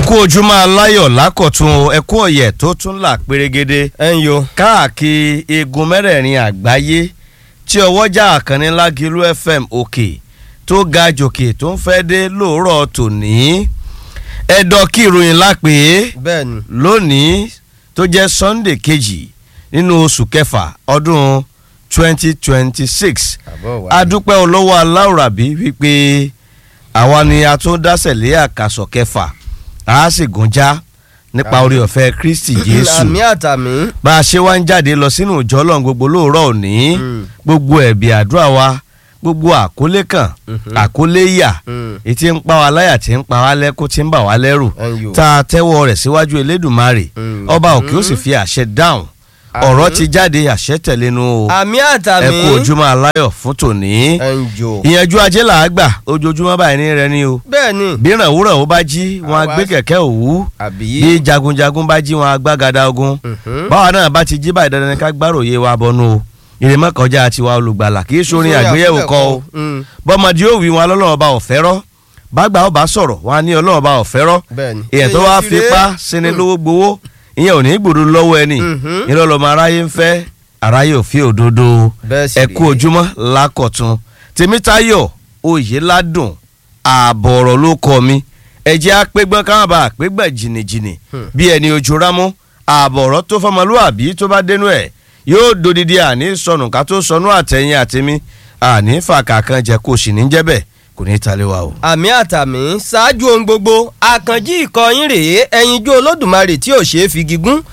kú ojúmọ́ aláyọ̀ lákọ̀tún ẹ kú ọ̀yẹ̀ tó tún là pérégede ẹ ń yo. káàkiri igun mẹ́rẹ̀ẹ̀rin àgbáyé tí ọwọ́jà àkànní lágìlú fm òkè tó ga jòkè tó ń fẹ́ dé lóòrọ̀ tòní ẹ̀dọ̀ kí ìròyìn lápè bẹ́ẹ̀ni. lónìí tó jẹ́ sunday kejì nínú oṣù kẹfà ọdún twenty twenty six àbọ̀ wá. adúpẹ́ olówó aláwùrábí wípé àwa ni a tún dásẹ̀ lé àkàsọ̀ kẹfà a sì gúnjá nípa orí ọ̀fẹ́ kristi jésù àmì àtàmì. bá a ṣe wá ń jáde lọ sínú ìjọ ọlọ́run gbogbo lóòrọ̀ òní Mm. gbogbo ẹ̀bì àdúrà wa gbogbo àkólé kan Mhm. àkólé yà Mm. ètí ń pa wá láyà tí ń pa wá lẹ́kún tí ń bà wá lẹ́rù ẹ ń yo. tá a tẹ́wọ́ rẹ̀ síwájú elédùnmarè Mm. ọba òkè ó sì fi àṣẹ dáhùn Àmín. ọ̀rọ̀ ti jáde àṣẹ tẹ̀lénu o àmì àtàmì. ẹ kú ojúmọ́ aláyọ̀ fún tòní ẹ ń yo. ìyẹnjú ajé là á gbà ojoojúmọ́ báyìí ní rẹ ni o bẹ́ẹ̀ni. bí ìrànwúràn ó bá jí wọn á Àwa- gbé kẹ̀kẹ́ òwú àbí. bí jagunjagun bá jí wọn á gbágada ogun Mhm. báwa náà bá ti jí báyìí dandan ni ká gbáròyé wa bọnú o ìrèmọ́ kọjá tiwa olùgbàlà kì í sórin àgbéyẹ̀wò kọ o Mm. bọ́mọdé ó wí wọn lọ́lọ́run ọba ọ̀fẹ́rọ́ bàgbà ọba sọ̀rọ̀ wọn á ní ọlọ́run ọba ọ̀fẹ́rọ́ bẹ́ẹ̀ni. èèyàn tó wá Èyí ti fipá ré. síni Mm. lówó gbowó ìyẹn ò ní gbòdo lọ́wọ́ ẹni Mhm. ìrọ̀lọ́mọ aráyé ń fẹ́ aráyé ò fi òdodo bẹ́ẹ̀ sì ẹ rèé. kú ojúmọ́ lákọ̀tún tèmítayọ̀ oyèládùn ààbọ̀ ọ̀rọ̀ ló kọ mi ẹ̀jẹ̀ apẹ́gbọ́n káwọn bá apẹ́gbọ́n jìnnìjìnnì Hmm. bí ẹni ojú rámú ààbọ̀ ọ̀rọ̀ tó fọmọlúwàbí tó bá dénú ẹ̀ yóò dodidi àní sọnù ká tó sọnù àtẹ̀yìn àtẹ̀mí àní fàkà kan jẹ́ kó sì ní jẹ́ bẹ́ẹ̀ kò ní í talé wa o. àmì àtàmì ṣáájú ohun gbogbo àkànjí ìkọyín rèé ẹyinjú olódùmarè tí ò ṣeé fi gígùn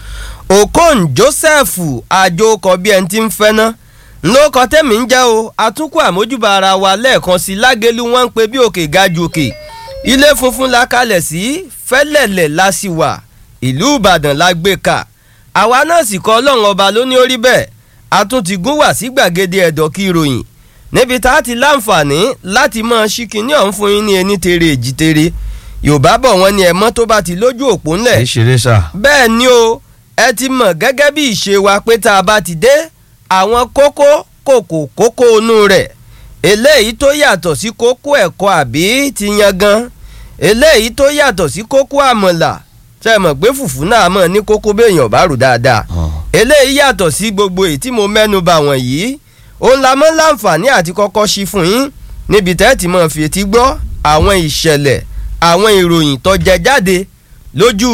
okon joseph àjòkọ bí ẹni tí ń fẹ́ ná ńlọkọ tẹ́mi ń jẹ́ o àtúnkù àmójúbà ara wa lẹ́ẹ̀kan sí lágẹ́lú wọn ń pe bí òkè ga ju òkè ilé funfun la kalẹ̀ sí fẹ́lẹ̀lẹ̀ la sì wà ìlú ìbàdàn la gbé ka àwa náà sì kọ́ ọlọ́run ọba ló ní orí bẹ́ẹ̀ a tún ti gún wá sí gbàgede ẹ̀dọ̀ kí ìròyìn níbi tá a ti láǹfààní láti máa ṣí kinní ọ̀hún fún yín ní ẹni tere èjì tere yorùbá bọ̀ wọ́n ní ẹ̀mọ́ tó bá ti lójú òpó ńlẹ̀ kì í ṣeré sá. bẹ́ẹ̀ ni o ẹ ti mọ̀ gẹ́gẹ́ bí ìṣe wa pé tá a bá ti dé àwọn kókó kòkò kókó inú rẹ̀ eléyìí tó yàtọ̀ sí kókó ẹ̀kọ́ àbí ti yangan eléyìí tó yàtọ̀ sí kókó àmọ̀là tẹ́ ẹ mọ̀ pé fùfú náà mọ̀ ní kókó béèyàn bá rù dáadáa eléyìí yàtọ̀ sí gbogbo èyí tí mo mẹ́nu bà wọ̀nyí òun la mọ́ láǹfààní àti kọ́kọ́ ṣí fún yín níbi tẹ́ ti mọ̀ fi etí gbọ́ àwọn ìṣẹ̀lẹ̀ àwọn ìròyìn tó jẹ jáde lójú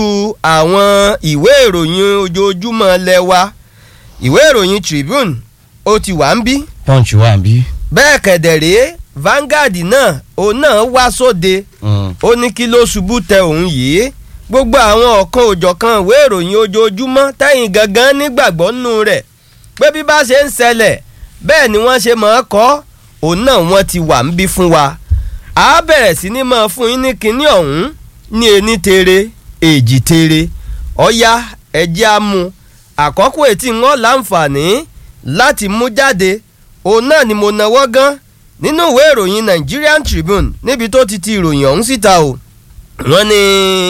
àwọn ìwé ìròyìn ojoojúmọ́ lẹ́wà ìwé ìròyìn Tribune ó ti wà ń bí punch wà bí. bẹ́ẹ̀ kẹ̀dẹ̀rẹ́ Vanguard náà òun náà wá sóde ó ní kí ló ṣubú tẹ òun yìí gbogbo àwọn ọ̀kan òjọ̀kan ìwé ìròyìn ojoojúmọ́ tẹ̀yìn gangan nígbàgbọ́ nínú rẹ̀ pé bí bá ṣe ń ṣẹlẹ̀ bẹ́ẹ̀ ni wọ́n ṣe máa kọ́ òun náà wọ́n ti wà ń bí fún wa a bẹ̀rẹ̀ sí ní máa fún yín ní kinní ọ̀hún ní ení tere èjì tere ọ̀ya ẹ̀jẹ̀ á mú àkọ́kọ́ ètí wọn láǹfààní láti mú jáde òun náà ni mo náwó gan nínú ìwé ìròyìn Nigerian Tribune níbi tó ti ti ìròyìn ọ̀hún síta o wọ́n ní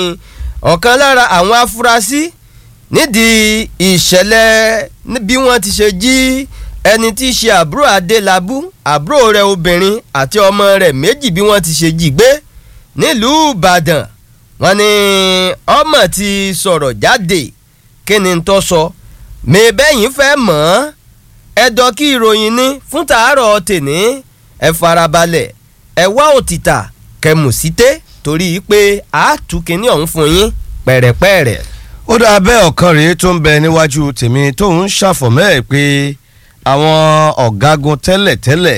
ọ̀kan lára àwọn afurasí nídìí ìṣẹ̀lẹ̀ ní bí wọ́n ti ṣe jí ẹni tí í ṣe àbúrò Adélabú àbúrò rẹ̀ obìnrin àti ọmọ rẹ̀ méjì bí wọ́n ti ṣe jí gbé nílùú Ìbàdàn wọ́n ní ọmọ ti sọ̀rọ̀ jáde kí ni tó sọ mẹ́bẹ́yìn fẹ́ mọ̀ ọ́ ẹ̀dọ̀ kí ìròyìn ní fún tàárọ̀ tèní ẹ farabalẹ̀ ẹ wá òtítà kẹmù síté torí pé àátúkìní ọ̀hún fún yín pẹ̀rẹ̀pẹ̀rẹ̀. ó dáa bẹ́ẹ̀ ọ̀kan rèé tó ń bẹ níwájú tèmi tó ń ṣàfọ̀mọ́ ẹ̀ pé àwọn ọ̀gágun tẹ́lẹ̀tẹ́lẹ̀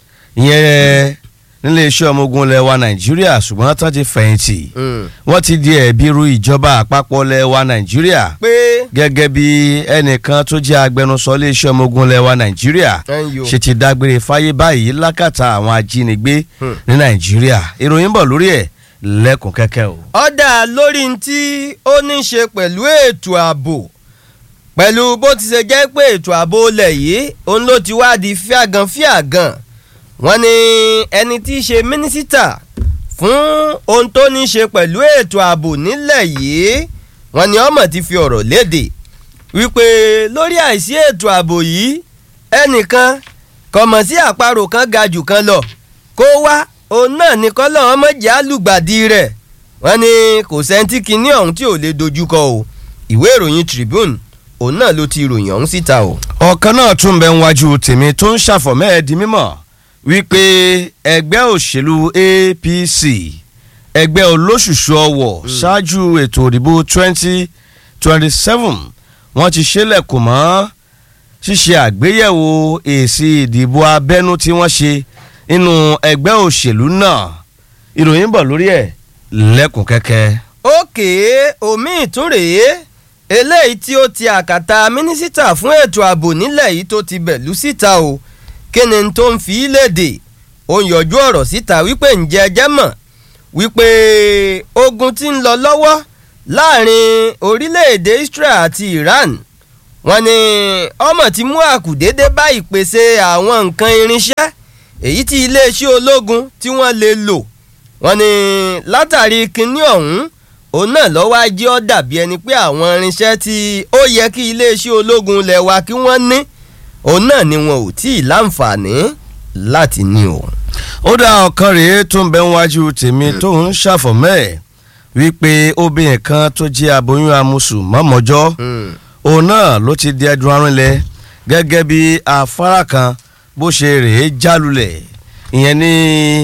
ìyẹn nílé iṣẹ́ ọmọ ogun ilẹ̀ wa nàìjíríà ṣùgbọ́n tán ti fẹ̀yìntì wọ́n ti di ẹ̀bi ru ìjọba àpapọ̀ ilẹ̀ wa nàìjíríà pé gẹ́gẹ́ bí ẹnìkan tó jẹ́ agbẹnusọ ilé iṣẹ́ ọmọ ogun ilẹ̀ wa nàìjíríà ẹ̀yọ́ ṣe ti dágbére fáyé báyìí lákàtà àwọn ajínigbé Hmm. ní nàìjíríà ìròyìn bọ̀ lórí ẹ̀ lẹ́kùn kẹ́kẹ́ o. ọ̀dà lórí tí ó ní ṣe pẹ̀lú ètò ààbò pẹ̀lú bó ti ṣe jẹ́ pé ètò ààbò ilẹ̀ yìí òun ló ti wá di fíàgàn fíàgàn wọ́n ní ẹni tí í ṣe mínísítà fún ohun tó ní ṣe pẹ̀lú ètò ààbò nílẹ̀ yìí wọ́n ní ọmọ ti fi ọ̀rọ̀ léde wípé lórí àìsí ètò ààbò yìí ẹnìkan kọ̀mọ̀ sí àparò kan ga jù kan lọ kó wá òun náà ní kọ́lọ́ ọmọdé alùgbàdì rẹ̀ wọ́n ní kò sẹ́ńtì kínní ọ̀hún tí ò lè dojúkọ o ìwé ìròyìn Tribune òun náà ló ti ròyìn ọ̀hún síta o. ọ̀kan náà tún bẹ ń wájú tèmi tó ń ṣàfọ̀mẹ́ ẹ̀ di mímọ̀ wípé ẹgbẹ́ òṣèlú APC ẹgbẹ́ olóṣùṣù ọwọ̀ ṣáájú ètò òdìbò twenty twenty seven wọ́n ti ṣílẹ̀kùn mọ́ ṣíṣe àgbéyẹ̀wò èsì ìdìbò abẹ́nú tí wọ́n ṣe nínú ẹgbẹ́ òṣèlú náà ìròyìn bọ̀ lórí ẹ̀ lẹ́kùn kẹ́kẹ́. òkè omi ìtúrèé eléyìí tí ó ti àkàtà mínísítà fún ètò ààbò nílẹ̀ yìí tó ti bẹ̀lú síta o kíni tó ń fi léde ó ń yọjú ọ̀rọ̀ síta wípé ǹjẹ́ ẹjẹ́ mọ̀ wípé ogun tí ń lọ lọ́wọ́ láàrin orílẹ̀-èdè Israel àti Iran wọ́n ní ọmọ ti mú àkùdédé bá ìpèsè àwọn nǹkan irinṣẹ́ èyí tí iléeṣẹ́ ológun tí wọ́n lè lò wọ́n ní látàrí kinní ọ̀hún òun náà lọ́wọ́ ajé ọ́ dàbí ẹni pé àwọn irinṣẹ́ tí ó yẹ kí iléeṣẹ́ ológun lẹ̀ wá kí wọ́n ní òun náà ni wọn ò tí ì láǹfààní láti ní o. ó dá ọ̀kan rèé tó ń bẹ níwájú tèmi tó ń ṣàfọ̀mẹ́ ẹ̀ wípé obìnrin kan tó jẹ́ aboyún amúsù mọ́mọ́jọ́ òun náà ló ti di ẹdun arúnlẹ̀ gẹ́gẹ́ bí afárá kan bó ṣe rèé jálulẹ̀ ìyẹn ní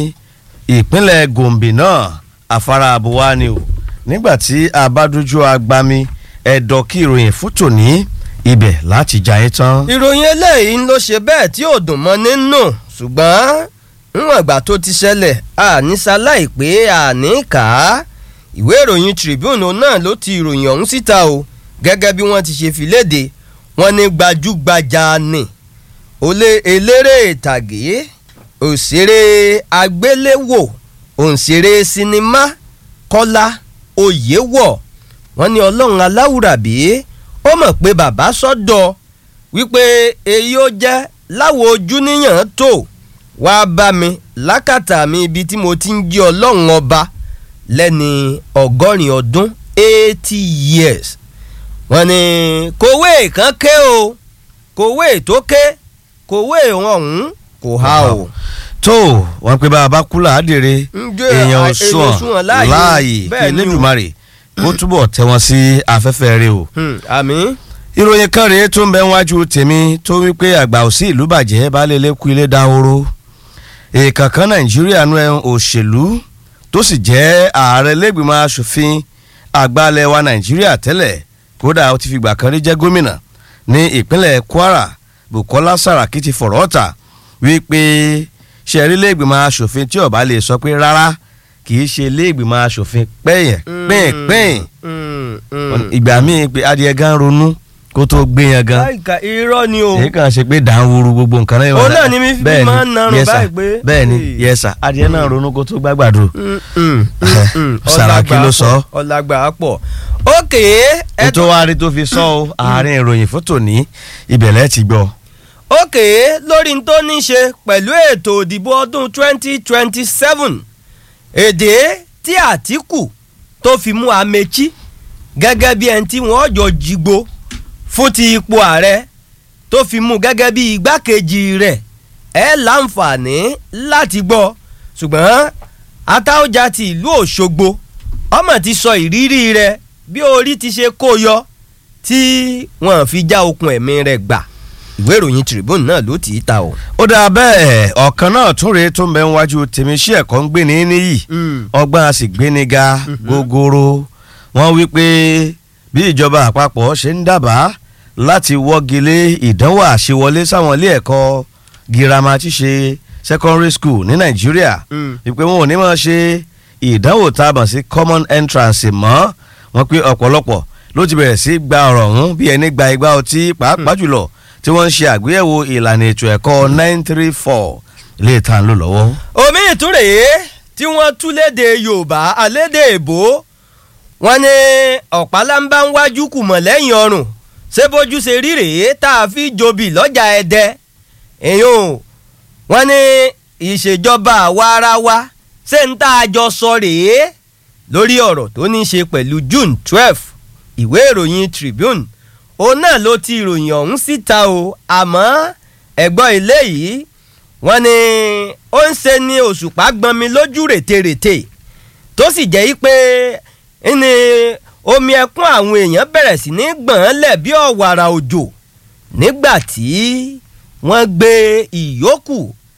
ìpínlẹ̀ Gombe náà afárá abuwa ni o nígbà tí a bá dójú agbami ẹ̀dọ̀ kí ìròyìn fún tòní ibẹ̀ láti jà yín tán. ìròyìn eléyìí ló ṣe bẹ́ẹ̀ tí ò dùn mọ́ nínú ṣùgbọ́n níwọ̀n ìgbà tó ti ṣẹlẹ̀ àníṣaláì pé àní kà á ìwé ìròyìn Tribune náà ló ti ìròyìn ọ̀hún síta o gẹ́gẹ́ bí wọ́n ti ṣe fi léde wọ́n ní gbajúgbajà ni olè eléré ìtàgé òṣèré àgbéléwò òǹṣèré sinimá Kọ́lá Oyèwọ̀ wọ́n ní Ọlọ́run aláwùrábí ó mọ̀ pé bàbá sọ́dọ̀ wípé èyí ó jẹ́ láwo ojú níyàn tó wàá bá mi lákàtà mi ibi tí mo ti ń jí Ọlọ́run ọba lẹ́ni ọgọ́rin ọdún eighty years wọ́n ní kòwé kan ké o kòwé tó ké kòwé ọ̀hún kò há o. tó wọn pe bá a bá kú làádìrẹ èèyàn ò sùn láàyè kí Elédùmarè kó túbọ̀ tẹ́ wọn sí afẹ́fẹ́ rẹ o. àmín. ìròyìn kan rèé tó ń bẹ wájú tèmi tó wípé àgbà òsì ìlú bàjẹ́ baálé lẹ́kú ilé dáhóró èèkàn kan Nàìjíríà nu ẹ̀ òṣèlú tó sì jẹ́ ààrẹ lẹ́gbìmọ̀ asòfin àgbàlẹ̀ wa Nàìjíríà tẹ́lẹ̀ kódà ó ti fìgbà kan rí jẹ́ gómìnà ní ìpínlẹ̀ Kwara Bukola Saraki ti fọ̀rọ̀ ọ̀tà wípé ṣẹ̀rí lẹ́gbìmọ̀ asòfin tí ó bá lè sọ pé rárá kì í ṣe lẹ́gbìmọ̀ asòfin pẹ́yìn pẹ́yìn pẹ́yìn ìgbà míì pé adìẹ gan ronú kó tó gbé yẹn gan. láìka irọ́ ni o. èyí kàn ṣe pé dànwúru gbogbo nǹkan náà. òun náà ni mi fi máa ń narun báyìí pé. bẹ́ẹ̀ ni yẹsà adìẹ náà ronú kó tó gbàgbàdo. Sàràkí ló sọ. ọ̀làgbà pọ̀ ókè. ètò wa rí tó fi sọ o àárín ìròyìn fún tòní ìbẹ̀lẹ̀ ti gbọ́. ókè lórí n tó ní ṣe pẹ̀lú ètò òdìbò ọdún twenty twenty seven èdè tí Àtíkù tó fi mú Amechi gẹ́gẹ́ bí ẹni tí wọ́n jọ jìgbó fún ti ipò ààrẹ tó fi mú gẹ́gẹ́ bí igbákejì rẹ̀ ẹ láǹfààní láti gbọ́ ṣùgbọ́n Atáọ́jà ti ìlú Òṣogbo ọmọ ti sọ ìrírí rẹ̀ bí orí ti ṣe kó yọ tí wọ́n fi já okùn ẹ̀mí rẹ̀ gbà ìwé ìròyìn Tribune náà ló tì í ta o. ó dáa bẹ́ẹ̀ ọ̀kan náà tún rèé tó ń bẹ níwájú tèmi sí ẹ̀kọ́ ń gbé ní níyì ọgbọ́n a sì gbé ní ga gogoro wọ́n wí pé bí ìjọba àpapọ̀ ṣe ń dábàá láti wọ́gilé ìdánwò àṣewọlé sáwọn ilé ẹ̀kọ́ girama tí ṣe secondary school ní nàìjíríà wípé wọn ò ní máa ṣe ìdánwò tá a mọ̀ sí common entrance mọ́ wọ́n pé ọ̀pọ̀lọpọ̀ ló ti bẹ̀rẹ̀ sí gba ọ̀rọ̀ ọ̀hún bí ẹni gba igba ọtí pàápàá jùlọ tí wọ́n ń ṣe àgbéyẹ̀wò ìlànà ètò ẹ̀kọ́ nine three four ilé ìta ń lò lọ́wọ́. omi ìtúrèé tí wọ́n tú léde yorùbá alédè èbó wọ́n ní ọ̀pálámbá ń wájú kùmọ̀ lẹ́yìn ọrùn ṣé bójú ṣe rí rèé tá a fi jobi lọ́jà ẹ̀dẹ èèyàn wọ́n ní ìṣèjọba àwa ara wa ṣé ń tá a jọ sọ rèé lórí ọ̀rọ̀ tó ní í ṣe pẹ̀lú June twelve ìwé ìròyìn Tribune òun náà ló ti ìròyìn ọ̀hún síta o àmọ́ ẹ̀gbọ́n ilé yìí wọ́n ní ó ń ṣe ní òṣùpá gbọ́nmi lójú rètérètè tó sì jẹ́ yí pé ní omi ẹkún àwọn èèyàn bẹ̀rẹ̀ sí ní gbọ̀n lẹ̀ bí ọ̀wàrà òjò nígbà tí wọ́n gbé ìyókù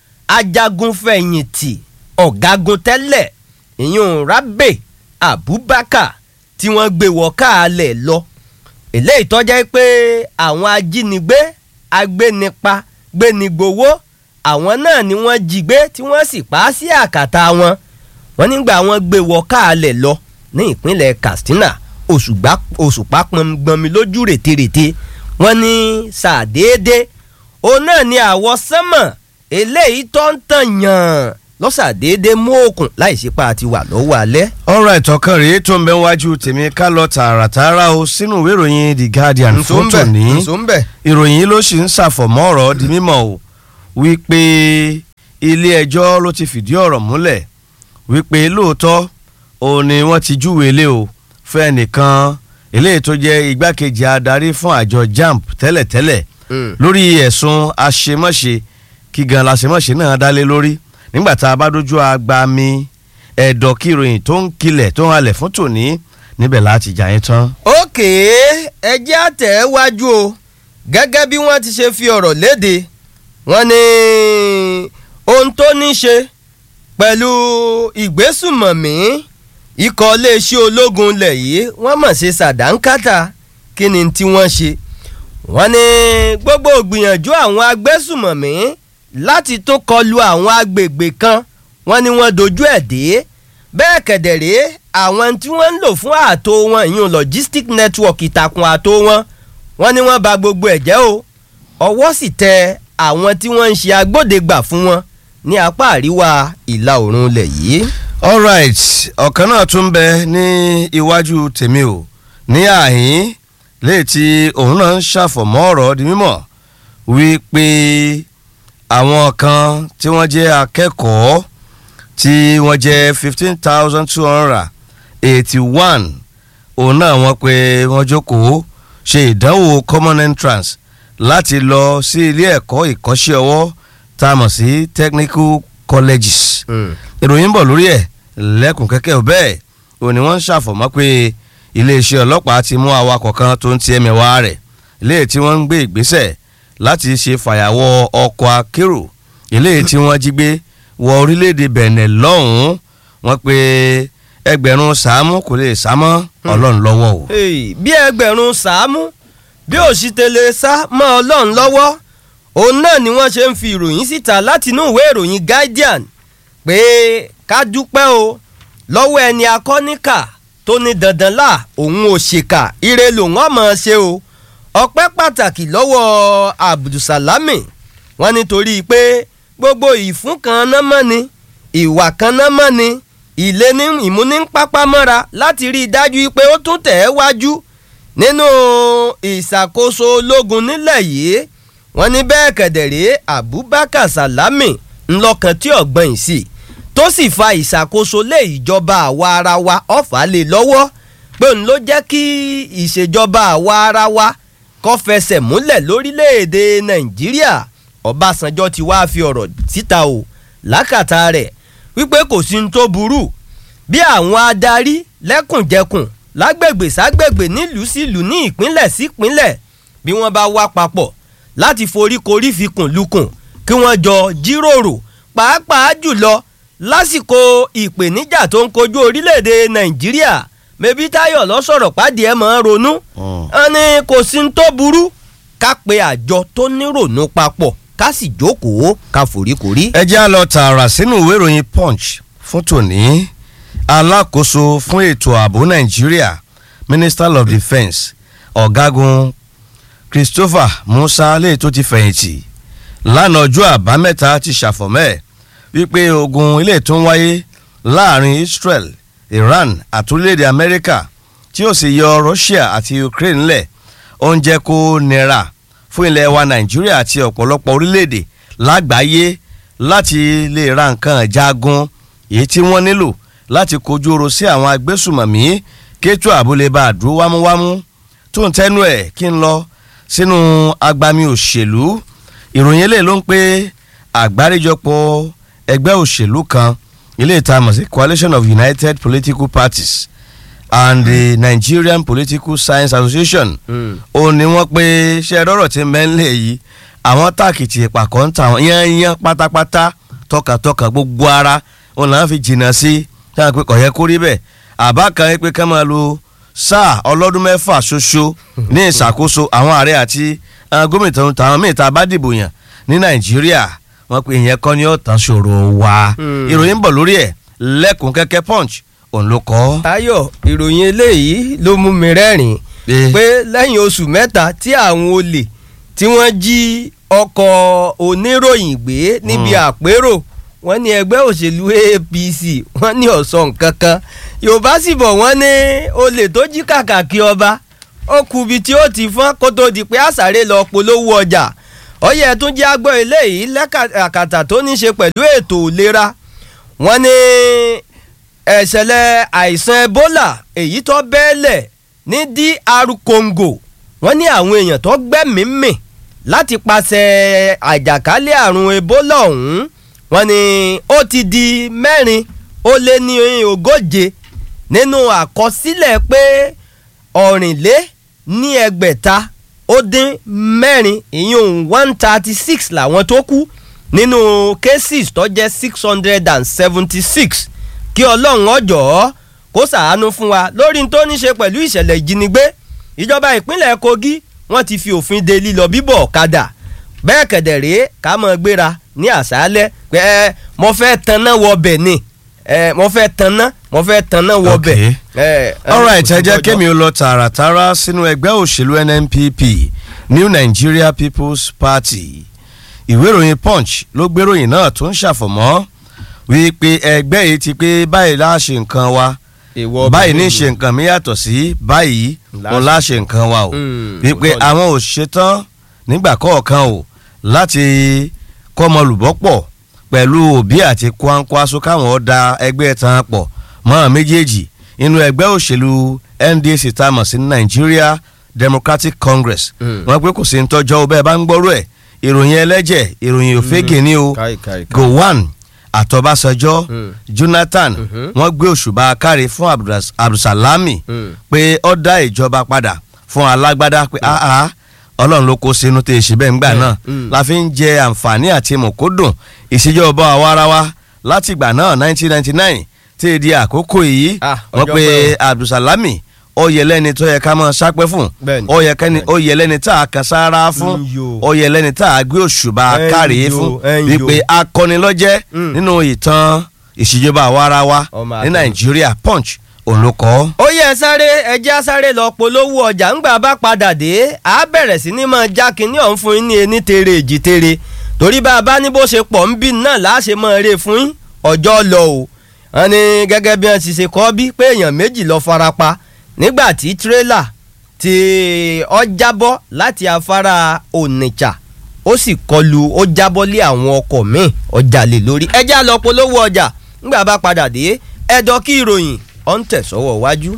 ajagunfẹ̀yìntì ọ̀gágun tẹ́lẹ̀ ìyún Rábè Abubakar tí wọ́n gbé wọ káàlẹ̀ lọ eléyìí tọ́jà pé àwọn ajínigbé agbénipa gbénigbowó àwọn náà ni wọ́n jí gbé tí wọ́n sì pa á sí àkàtà wọn wọ́n nígbà wọ́n gbé wọ káàlẹ̀ lọ ní ìpínlẹ̀ Katsina òṣùpá pọngbọnmi lójú rètérètè wọ́n ní sàdédé òun náà ni àwọ̀ sánmọ̀ eléyìí tó ń tàn yàn lọ́sàdédé mú òkun láì sípa àti wà lọ́wọ́ alẹ́. ọ̀rọ̀ ìtọ́kàn rèé tó ń bẹ wájú tèmi ká lọ tààràtààrà o sínú ìwé ìròyìn The Guardian fún tòní ìròyìn yìí ló sì ń ṣàfọ̀mọ́ ọ̀rọ̀ di mímọ̀ o wípé ilé ẹjọ́ ló ti fìdí ọ̀rọ̀ múlẹ̀ wípé lóòótọ́ òun ni wọ́n ti júwèé lé o fún ẹnìkan eléyìí tó jẹ́ igbákejì adarí fún àjọ JAMB tẹ́lẹ̀tẹ́lẹ̀ lórí ẹ̀sùn àṣemáṣe kí gan láṣemáṣe náà dálé lórí nígbà tá a bá dójú agbami ẹ̀dọ̀ kí ìròyìn tó ń kilẹ̀ tó ń halẹ̀ fún tòní níbẹ̀ láti jà yín tán. òkè ẹjẹ́ àtẹ̀wájú o gẹ́gẹ́ bí wọ́n ti ṣe fi ọ̀rọ̀ léde wọ́n ní ohun tó ní ṣe pẹ̀lú ìgbésùmọ̀mí ikọ̀ iléeṣẹ́ ológun ilẹ̀ yìí wọ́n mọ̀ ṣe ṣàdánkátà kí ni tí wọ́n ṣe wọ́n ní gbogbo ìgbìyànjú àwọn agbésùmọ̀mí láti tún kọlu àwọn agbègbè kan wọ́n ní wọ́n dojú ẹ̀ dé bẹ́ẹ̀ kẹ̀dẹ̀rẹ́ àwọn tí wọ́n ń lò fún ààtò wọn ìyún logistic network ìtàkùn ààtò wọn wọ́n ní wọ́n bà gbogbo ẹ̀ jẹ́ o ọwọ́ sì tẹ àwọn tí wọ́n ń ṣe agbódegbà fún wọn ní apá àríwá ìlà oòrùn ilẹ̀ yìí. alright ọ̀kan náà tún bẹ ní iwájú tèmi o ní àhín léè tí òun náà ń ṣàfọ̀mọ́ ọ̀rọ̀ di mímọ̀ wípé àwọn kan tí wọ́n jẹ́ akẹ́kọ̀ọ́ tí wọ́n jẹ́ fifteen thousand two hundred eighty one òun náà wọ́n pé wọ́n jókòó ṣe ìdánwò common entrance láti lọ sí ilé ẹ̀kọ́ ìkọ́ṣẹ́ ọwọ́ tá a mọ̀ sí technical colleges ìròyìn ń bọ̀ lórí ẹ̀ lẹ́kùn kẹ́kẹ́ bẹ́ẹ̀ òun ni wọ́n ń ṣàfọ̀mọ́ pé iléeṣẹ́ ọlọ́pàá ti mú awakọ̀ kan tó ń ti ẹ̀mẹ̀wá rẹ̀ léè tí wọ́n ń gbé ìgbésẹ̀ láti ṣe fàyàwọ́ ọkọ̀ akérò eléyìí tí wọ́n jí gbé wọ orílẹ̀-èdè Benin lọ́hùn-ún wọ́n pé ẹgbẹ̀rún sàámù kò lè sámọ́ ọlọ́run lọ́wọ́ o. bí ẹgbẹ̀rún sàámù bí òṣìtẹ̀lẹ̀ sá mọ́ ọlọ́run lọ́wọ́ òun náà ni wọ́n ṣe ń fi ìròyìn síta látinú ìwé ìròyìn Guardian pé ká dúpẹ́ o lọ́wọ́ ẹni akọ́níkà tó ní dandan là òun ò ṣèkà ire lòun ọmọ ṣe o ọpẹ́ pàtàkì lọ́wọ́ Abdulsalami wọ́n nítorí pé gbogbo ìfún kan náà mọ́ ni ìwà kan náà mọ́ ni ilé ní ìmúnípápámọ́ra láti rí i dájú pé ó tún tẹ̀ ẹ́ wájú nínú ìṣàkóso ológun nílẹ̀ yìí wọ́n ní bẹ́ẹ̀ kẹ̀dẹ̀rẹ́ Abubakar Salami ńlọkàn tí ọ̀gbọ́n yìí sí tó sì fa ìṣàkóso lé ìjọba àwa ara wa ọ̀fà lé lọ́wọ́ pé òun ló jẹ́ kí ìṣèjọba àwa ara wa kó fẹsẹ̀ múlẹ̀ lórílẹ̀‐èdè Nàìjíríà Ọbásanjọ́ ti wá fi ọ̀rọ̀ síta o lákàtà rẹ̀ wípé kò sí ní tó burú bí àwọn adarí lẹ́kùnjẹkùn lágbègbè ságbègbè nílùú sílùú ní ìpínlẹ̀ sípínlẹ̀ bí wọ́n bá wá papọ̀ láti foríkorí fikùn lukùn kí wọ́n jọ jíròrò pàápàá jùlọ lásìkò ìpèníjà tó ń kojú orílẹ̀-èdè Nàìjíríà mẹbí Táyọ̀ lọ sọ̀rọ̀ pàdé ẹ̀ máa ń ronú wọn ni kò sí ní tó burú ká pe àjọ tó nírònú papọ̀ ká sì jókòó ká foríkorí. ẹ jẹ́ á lọ tààrà sínú ìwé ìròyìn punch fún tòní alákòóso fún ètò ààbò nàìjíríà minister of defence ọ̀gágun christopher musa lè tó ti fẹ̀yìntì lánàá ọjọ́ àbámẹ́ta ti ṣàfọ̀mẹ́ wípé ogun ilé tó ń wáyé láàrin israel iran àti orílẹ̀-èdè amẹ́ríkà tí ó sì yọ russia àti ukraine lẹ̀ ó ń jẹ́ kó nira fún ilẹ̀ wa nàìjíríà àti ọ̀pọ̀lọpọ̀ orílẹ̀-èdè lágbàáyé láti lè ra nǹkan jagun èyí tí wọ́n nílò láti kojú oro sí àwọn agbésùmọ̀mí kéétù àbúlé bá a dúró wámúwámú tó ń tẹnu ẹ̀ kí n lọ sínú agbami òṣèlú ìròyìn eléyìí ló ń pé àgbáríjọpọ̀ ẹgbẹ́ òṣèlú kan ilé ìtamọ̀ sí coalition of united political parties and the nigerian political science association ó ní wọ́n pé ṣe rọ́rọ̀ tí mẹ́ńlẹ̀ yìí àwọn táàkìtì ìpàkọ́ ń tà wọ́n yányán pátápátá tọkàntọkàn gbogbo ara wọn làwọn fi jìnnà sí táwọn pé kò yẹ kó rí bẹ́ẹ̀ àbá kan pé ká máa lo sáà ọlọ́dún mẹ́fà ṣoṣo ní ìṣàkóso àwọn ààrẹ àti àwọn gómìnà tó ń ta àwọn míì tá a bá dìbò yàn ní nàìjíríà wọ́n pe ìyẹn kọ́ ni ó tán ṣòro wa ìròyìn ń bọ̀ lórí ẹ̀ lẹ́kùn kẹ́kẹ́ punch òun ló kọ́. Táyọ̀ ìròyìn eléyìí ló mú mi rẹ́rìn Eh. pé lẹ́yìn oṣù mẹ́ta tí àwọn olè tí wọ́n jí ọkọ̀ oníròyìn gbé níbi Mm. àpérò wọ́n ní ẹgbẹ́ òṣèlú APC wọ́n ní ọ̀sán kankan Yorùbá sì bọ̀ wọ́n ní olè tó jí kàkàkí ọba ó kù ibi tí ó ti fọ́n kó tó di pé àṣàrè lọ polówó ọjà ọyẹ tún jẹ́ agbọ́ eléyìí lẹ́kàtà tó ní í ṣe pẹ̀lú ètò ìlera wọ́n ní ẹ̀ṣẹ̀lẹ̀ àìsàn Ebola èyí tó bẹ́ẹ̀lẹ̀ ní DR Congo wọ́n ní àwọn èèyàn tó gbẹ́mìí mì láti pàṣẹ àjàkálẹ̀ àrùn Ebola ọ̀hún wọ́n ní ó ti di mẹ́rin ó lé ní ogóje nínú àkọsílẹ̀ pé ọ̀rìnlé ní ẹgbẹ̀ta ó dín mẹ́rin ìyún one thirty six làwọn tó kú nínú cases tó jẹ́ six hundred and seventy six kí ọlọ́run ọjọ́ kó ṣàánú fún wa lórí tó ní ṣe pẹ̀lú ìṣẹ̀lẹ̀ ìjínigbé ìjọba ìpínlẹ̀ Kogi wọ́n ti fi òfin de lílọ bíbọ̀ ọ̀kadà bẹ́ẹ̀ kẹ̀dẹ̀ rèé ká mọ̀ gbéra ní àṣálẹ́ pé ẹ mo fẹ́ tanná wọbẹ̀ ni ẹ mo fẹ́ tanná mo fẹ́ tanná wọbẹ̀. Okay. ẹ alright ẹ jẹ́ kémi ó lọ tààràtàrà sínú ẹgbẹ́ òṣèlú NNPP New Nigeria People's Party ìwé ìròyìn Punch ló gbéròyìn náà tó ń ṣàfọ̀mọ́ wípé ẹgbẹ́ yìí ti pé báyìí la ṣe nǹkan wa Èèwọ̀ báyìí ní obìnrin ṣe nǹkan mi yàtọ̀ sí báyìí òun la ṣe nǹkan wa o Mm, wípé òótọ́ ni. àwọn ò ṣetán nígbà kọ̀ọ̀kan o láti kọ́mọlùbọ́pọ̀ pẹ̀lú òbí àti kwankwaso káwọn ó da ẹgbẹ́ tán pọ̀ mọ́ àwọn méjèèjì inú ẹgbẹ́ òṣèlú NDC tá a mọ̀ sí Nigeria Democratic Congress Mm. wọ́n pé kò sí ń tọ́jọ́ ọ bẹ́ẹ̀ bá ń gbọ́rọ̀ ẹ̀ ìròyìn ẹlẹ́jẹ̀ ìròyìn òfégè ni o káì káì káì. Gowon àtọ́básanjọ́ Mm. Jonathan Mhm. wọ́n gbé òṣùbà káre fún Abdulras- Abdulsalami Mm. pé ó dá ìjọba padà fún alágbádá pé áá ọlọ́run ló kó sínú tẹ̀ ṣe bẹ́ẹ̀ ńgbà náà Mm. la fi ń jẹ àǹfààní àti mọ̀kódùn ìṣèjọba àwarawa láti ìgbà náà 1999 tí èdè àkókò yìí Ah, wọ́n ọjọ́ pe pẹ́ o. Abdulsalami ó yẹ lẹ́ni tó yẹ ká máa sápẹ́ fún Bẹ́ẹ̀ni. ó yẹ kẹ́ni ó yẹ lẹ́ni tá a kan sára fún Mm, yo. ó yẹ lẹ́ni tá a gbé òṣùbà Ẹ̀yin káre yo, fún ẹ̀yin wípé yo. akọni lọ́jẹ́ Mm. nínú ìtàn ìṣèjọba àwarawa Ọmọ ní àtẹnu. Nàìjíríà Punch olùkọ́. ó yẹ sáré ẹjẹ́ sáré lọ polówó ọjà ńgbà bá padà dé a bẹ̀rẹ̀ sí ní máa já kínní ọ̀hún fún yín ní ení tere èjì tere torí bá a bá ní bó ṣe pọ̀ ń bí náà láṣẹ máa rè fún yín ọjọ́ lọ o wọ́n ní gẹ́gẹ́ bí wọ́n ti ṣe kọ́ bí pé èèyàn méjì lọ farapa nígbà tí tírélà tí ó jábọ́ láti afárá Onitsha ó sì kọlu ó jábọ́ lé àwọn ọkọ̀ míì ọjà lè lórí ẹjẹ́ á lọ polówó ọjà ńgbà bá padà dé ẹ̀dọ̀ kí ìròyìn ọ̀ ń tẹ̀sọ́wọ́ wájú.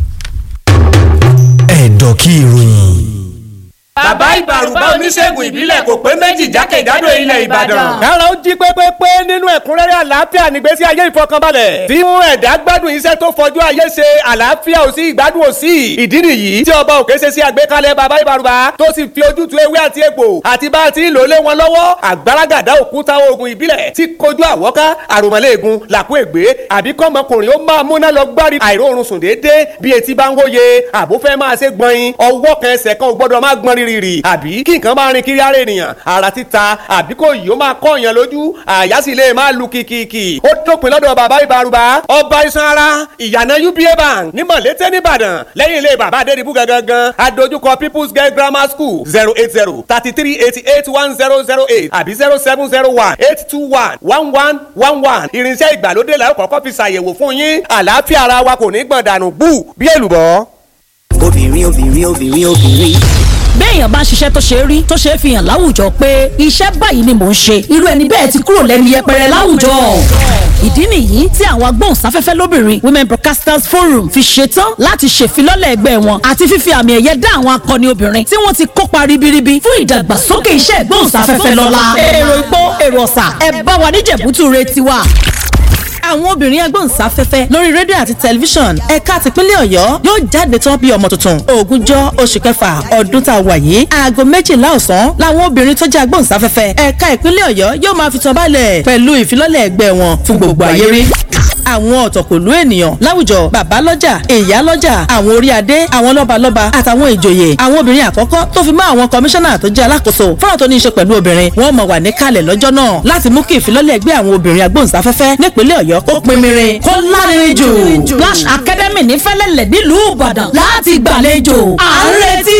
ẹ̀dọ̀ kí ìròyìn. bàbá ìbàrùbá oníṣègùn ìbílẹ̀ kò pé méjì jákèjádò ilẹ̀ ìbàdàn. kára ó jí pépépé nínú ẹ̀kúnrẹ́rẹ́ àlàáfíà nígbésí ayé ìfọkànbalẹ̀. tí mú ẹ̀dá gbádùn iṣẹ́ tó fọjú ayé ṣe àlàáfíà ò sí ìgbádùn ò sí. ìdí nìyí tí ọba òkè ṣe sí àgbékalẹ̀ bàbá ìbàrùbá tó sì fi ojútùú ewé àti egbò àti bá a ti ń lò lé wọn lọ́wọ́ àgbàràgàdà òkúta oògùn ìbílẹ̀ tí kojú àwọ́ká àròmọ́lẹ́ẹ̀gùn làkú ègbé àbí kọ́mọkùnrin ó máa múná lọ gbárí àìróorun sùn déédéé bí etí bá ń hóye àbó fẹ́ máa ṣe gbọ̀nyin ọwọ́ kan ẹsẹ̀ kan ò gbọ́dọ̀ máa gbọ́n rírì àbí kí nǹkan máa rin kiri ara ènìyàn ara títa àbí kò yìí ó máa kọ́ èèyàn lójú àyà sì lè máa lu kìkìkì ó dópin lọ́dọ̀ bàbá ìbárùbá ọba iṣan ara ìyànà uba bank ní mọ̀lété nìbàdàn lẹ́yìn ilé bàbá adédìbú gangan adójúkọ people's girl grammar school zero eight zero thirty three eighty eight one zero zero eight àbí zero seven zero one eight two one one one one one irinṣẹ́ ìgbàlódé la ó kọ́kọ́ fi ṣàyẹ̀wò fún yín àlàáfíà ara wa kò ní gbọ̀n dànù bú bí èlùbọ́. obìnrin obìnrin obìnrin obìnrin. béèyàn bá ń ṣiṣẹ́ tó ṣe rí tó ṣe é fi hàn láwùjọ pé iṣẹ́ báyìí ni mò ń ṣe irú ẹni bẹ́ẹ̀ ti kúrò lẹ́nu yẹpẹrẹ láwùjọ. ìdí nìyí tí àwọn agbóhùnsáfẹ́fẹ́ lóbìnrin women broadcasters forum fi ṣetán láti ṣèfilọ́lẹ̀ ẹgbẹ́ wọn àti fífi àmì ẹ̀yẹ dá àwọn akọni obìnrin tí wọ́n ti kópa ribiribi fún ìdàgbàsókè iṣẹ́ ìgbóhùnsáfẹ́fẹ́ lọ́la. èrò ìpó èrò ọ̀sà ẹ bá wa níjẹ̀bútú re tiwa àwọn obìnrin agbóhùnsáfẹ́fẹ́ lórí rédíò àti tẹlifíṣàn ẹ̀ka tìpínlẹ̀ ọ̀yọ́ yóò jáde tán bí ọmọ tuntun ògúnjọ́ oṣù kẹfà ọdún tá a wà yìí aago méjìlá ọ̀sán làwọn obìnrin tó jẹ́ agbóhùnsáfẹ́fẹ́ ẹ̀ka ìpínlẹ̀ ọ̀yọ́ yóò máa fi tán balẹ̀ pẹ̀lú ìfilọ́lẹ̀ ẹgbẹ́ wọn fún gbogbo ayé rí àwọn ọ̀tọ̀kùlú ènìyàn láwùjọ bàbá lọ́jà ìyá lọ́jà àwọn orí adé àwọn lọ́balọ́ba àtàwọn ìjòyè àwọn obìnrin àkọ́kọ́ tó fi mọ́ àwọn kọmíṣánná tó jẹ́ alákòóso fọ́nrán tó ní í ṣe pẹ̀lú obìnrin wọ́n mọ̀ wà níkàlẹ̀ lọ́jọ́ náà láti mú kí ìfilọ́lẹ̀ ẹgbẹ́ àwọn obìnrin agbóhùnsáfẹ́fẹ́ nípínlẹ̀ ọ̀yọ́ kó pinmirin kó lárinrin jù. Flash Academy ní fẹ́lẹ́lẹ̀ nílùú Ìbàdàn láti gbàlejò à ń retí